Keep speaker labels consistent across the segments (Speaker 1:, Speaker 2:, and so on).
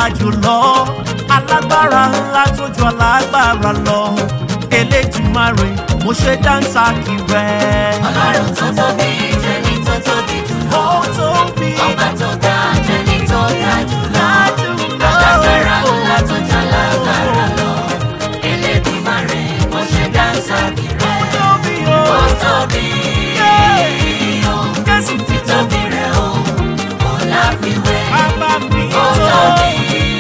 Speaker 1: jùlọ alágbára ńlá tó ju alágbára lọ elédùmarè mo ṣe dáńtà kí rẹ.
Speaker 2: ọlọ́run tó tóbi jẹ́ni tó tóbi jùlọ.
Speaker 1: ó tóbi
Speaker 2: ọba tó ga jẹ́ni tó ga jùlọ.
Speaker 1: jùlọ.
Speaker 2: alágbára ńlá tó jà lágbára lọ. Elédùmarè mo ṣe dáńsà kiri.
Speaker 1: ó tóbi o.
Speaker 2: ó tóbi o.
Speaker 1: Jésù
Speaker 2: títóbi rẹ̀ o. kò láfiwé.
Speaker 1: bàbá mi
Speaker 2: ó
Speaker 1: tó.
Speaker 2: tóbi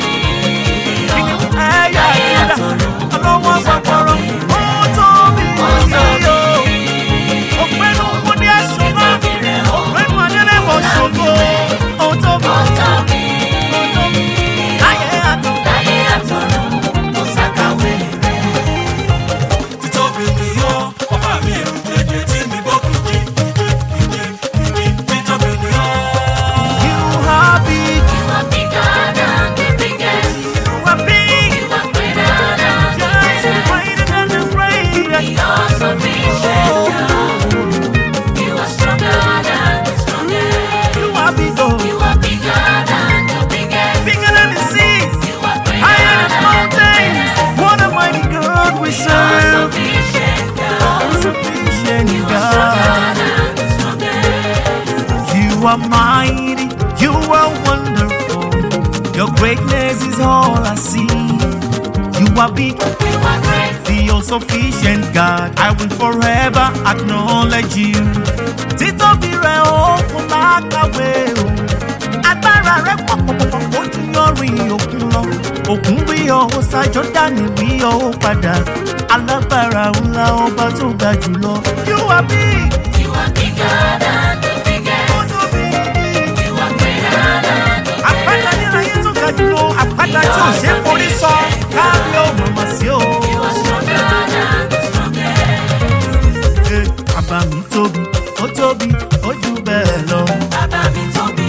Speaker 1: ẹ̀yà
Speaker 2: ayé
Speaker 1: ìyá
Speaker 2: àtọ̀run.
Speaker 1: ọlọ́wọ́ gbàgbọ́rọ̀ ó tóbi
Speaker 2: ó tóbi
Speaker 1: òpinnu kò ní ẹ̀sùn mọ́
Speaker 2: títóbi rẹ̀ o.
Speaker 1: òpinnu adélẹ́wọ̀ ṣògo ó tóbi
Speaker 2: ó tóbi
Speaker 1: ó tóbi ayé àtọ̀.
Speaker 2: láyé àtọ̀run. kò sàkàwé rẹ̀.
Speaker 3: títóbi ni ó ọba mi ẹ̀rù jẹjẹ tí mi bọ́ kìjì kìjì kìjì títóbi ni ó.
Speaker 1: You are big,
Speaker 2: You are bigger than the biggest.
Speaker 1: you are big,
Speaker 2: You are greater than the
Speaker 1: just
Speaker 2: greatest.
Speaker 1: greater than the greatest.
Speaker 2: You are sufficient, God. You are stronger than the strongest.
Speaker 1: You are big, oh,
Speaker 2: You are bigger than the biggest.
Speaker 1: bigger than the seas,
Speaker 2: You are greater
Speaker 1: higher than
Speaker 2: than the
Speaker 1: mountains.
Speaker 2: greatest.
Speaker 1: What a mighty God we
Speaker 2: You are
Speaker 1: serve.
Speaker 2: sufficient, God.
Speaker 1: Sufficient
Speaker 2: You are stronger
Speaker 1: God.
Speaker 2: than the strongest.
Speaker 1: You are mighty, you are wonderful. Your greatness is all I see. You are big,
Speaker 2: You are great.
Speaker 1: the all sufficient God. I will forever acknowledge you. Títóbi rẹ̀ ó kún lákàwé o. Agbára rẹ̀ pọ̀ pọ̀pọ̀pọ̀ ó ju yọrin òkun lọ. Òkun rí ọ, ó sá Jọ́dánì rí ọ, ó padà. Alágbára ńlá ọba tó ga jùlọ. You are big,
Speaker 2: You are bigger than the biggest.
Speaker 1: ó tóbi.
Speaker 2: You are greater than the
Speaker 1: àpáta níláyé tó ga jùlọ àpáta tí ò ṣe é forí sọ káàmì ò mọ̀mọ́ sí o.
Speaker 2: You are stronger than the strongest.
Speaker 1: Ẹ, bàbá mi tóbi ó tóbi ó jù bẹ́ẹ̀ lọ.
Speaker 2: Bàbá mi tóbi.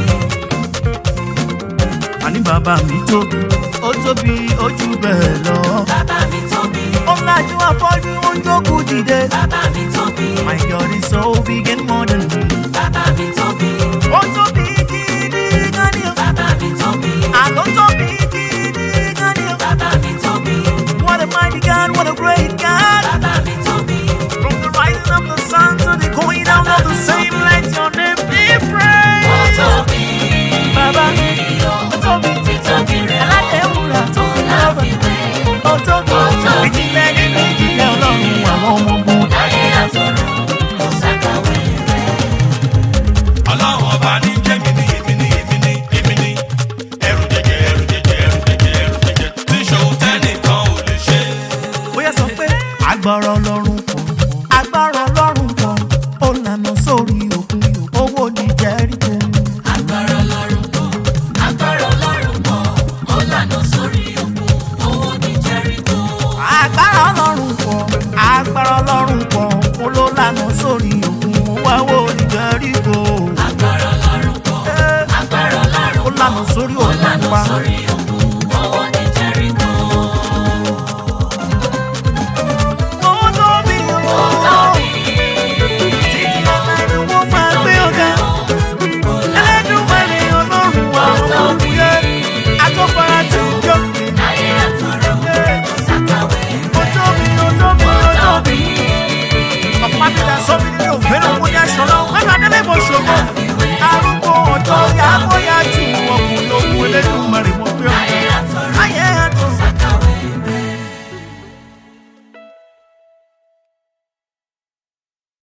Speaker 1: àní bàbá mi tóbi ó tóbi ó jù bẹ́ẹ̀ lọ.
Speaker 2: Bàbá mi tóbi.
Speaker 1: ó lajú afọ́jú ó ń jókòó dìde.
Speaker 2: Bàbá mi tóbi.
Speaker 1: My God is so big and more than me.
Speaker 2: Bàbá mi tóbi.
Speaker 1: ó tóbi gidi gan ni o.
Speaker 2: Bàbá mi tóbi.
Speaker 1: àlọ́ tóbi gidi gan ni o.
Speaker 2: Bàbá mi tóbi.
Speaker 1: What a mighty God, what a great God.
Speaker 2: Bàbá mi tóbi.
Speaker 1: From the rising of the sun to the going down of the same, let your name be
Speaker 2: Ó
Speaker 1: praised.
Speaker 2: tóbi.
Speaker 1: Bàbá mi,
Speaker 2: Ó
Speaker 1: ó tóbi,
Speaker 2: títóbi rẹ̀ ó.
Speaker 1: aládéwúrà tó
Speaker 2: Kò
Speaker 1: lábà.
Speaker 2: láfiwé.
Speaker 1: Ó tóbi,
Speaker 2: Ó tóbi.
Speaker 1: ìjìnlẹ̀ nínú ìjìnlẹ̀ ọlọ́run àwọn ọmọ ogun.
Speaker 2: Láyé àtọ̀run. Kò sàkàwé rẹ̀.
Speaker 3: ọlọ́run ọba ní jẹ́ mi ní èmi ní èmi ní èmi ní ẹ̀rù jẹjẹ ẹ̀rù jẹjẹ ẹ̀rù jẹjẹ ẹ̀rù jẹjẹ tí ìṣòro tẹ́nìkan ò lè ṣe.
Speaker 1: Bóyá sọ pé agbára ọlọ́run pọ̀, agbára ọlọ́run pọ̀, ó lànà sórí òkun, owó ní Jẹ́ríkò.
Speaker 2: Agbára Ọlọ́run pọ̀. Agbára Ọlọ́run pọ̀. Ó lànà sórí òkun. Owó ní Jẹ́ríkò.
Speaker 1: Agbára ọlọ́run pọ̀, agbára ọlọ́run pọ̀, ó ló lànà sórí òkun, owó ní Jẹ́ríkò.
Speaker 2: Agbára Ọlọ́run pọ̀.
Speaker 1: Ẹ́,
Speaker 2: Agbára Ọlọ́run
Speaker 1: ó lànà sórí
Speaker 2: ó
Speaker 1: òkun
Speaker 2: lànà
Speaker 1: pa.
Speaker 2: sórí